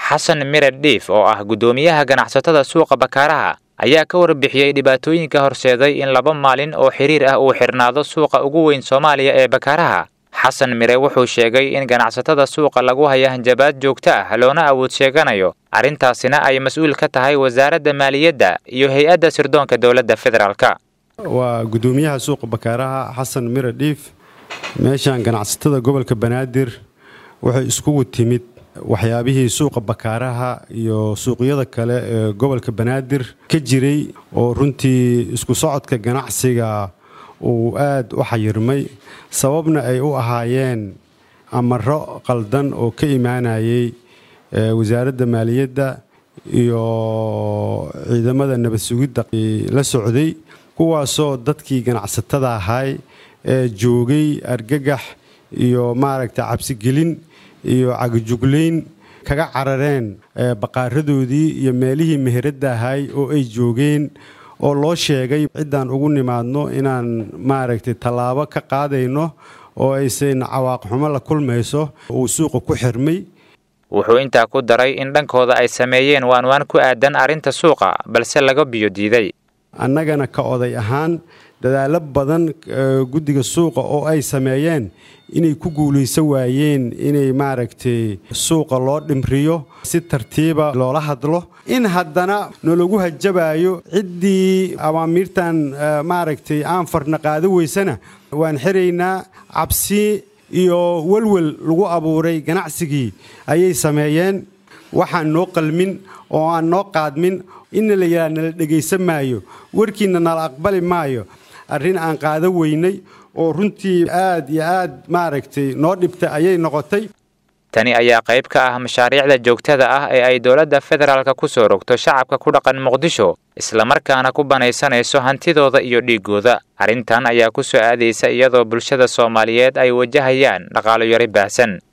xasan mire dhiif oo ah guddoomiyaha ganacsatada suuqa bakaaraha ayaa ka warbixiyey dhibaatooyinka horseeday in laba maalin oo xiriir ah uu xidhnaado suuqa ugu weyn soomaaliya ee bakaaraha xasan mire wuxuu sheegay in ganacsatada suuqa lagu haya hanjabaad joogto ah loona awood sheeganayo arrintaasina ay mas-uul ka tahay wasaaradda maaliyadda iyo hay-adda sirdoonka dowladda federaalka waa guddoomiyaha suuqa bakaaraha xasan mire dhiif meeshan ganacsatada gobolka banaadir waxay iskugu timid waxyaabihii suuqa bakaaraha iyo suuqyada kale ee gobolka banaadir ka jiray oo runtii isku socodka ganacsiga uu aad u xayirmay sababna ay u ahaayeen amaro qaldan oo ka imaanayay wasaaradda maaliyadda iyo ciidamada nabad sugidda la socday kuwaasoo dadkii ganacsatada ahay ee joogay argagax iyo maaragta cabsigelin iyo cagajuglayn kaga carareen baqaaradoodii iyo meelihii meheradda ahay oo ay joogeen oo loo sheegay ciddaan ugu nimaadno inaan maaragtay tallaabo ka qaadayno oo aysan cawaaqxumo la kulmayso uu suuqa ku xirmay wuxuu intaa ku daray in dhankooda ay sameeyeen waanwaan ku aadan arrinta suuqa balse laga biyo diiday annagana ka oday ahaan dadaallo badan guddiga suuqa oo ay sameeyeen inay ku guulaysan waayeen inay maaragtay suuqa loo dhimriyo si tartiiba loola hadlo in haddana nalagu hajabaayo ciddii awaamiirtan maaragtay aan farna qaado weysana waan xiraynaa cabsi iyo welwel lagu abuuray ganacsigii ayay sameeyeen waxaan noo qalmin oo aan noo qaadmin inna la yidhaha nala dhegaysan maayo warkiinna nala aqbali maayo arrin aan qaado weynay oo runtii aad iyo aad maaragtay noo dhibta ayay noqotay tani ayaa qayb ka ah mashaariicda joogtada ah ee ay dowladda federaalka ku soo rogto shacabka ku dhaqan muqdisho islamarkaana ku banaysanayso hantidooda iyo dhiiggooda arrintan ayaa ku soo aadaysa iyadoo bulshada soomaaliyeed ay wajahayaan dhaqaalo yari baahsan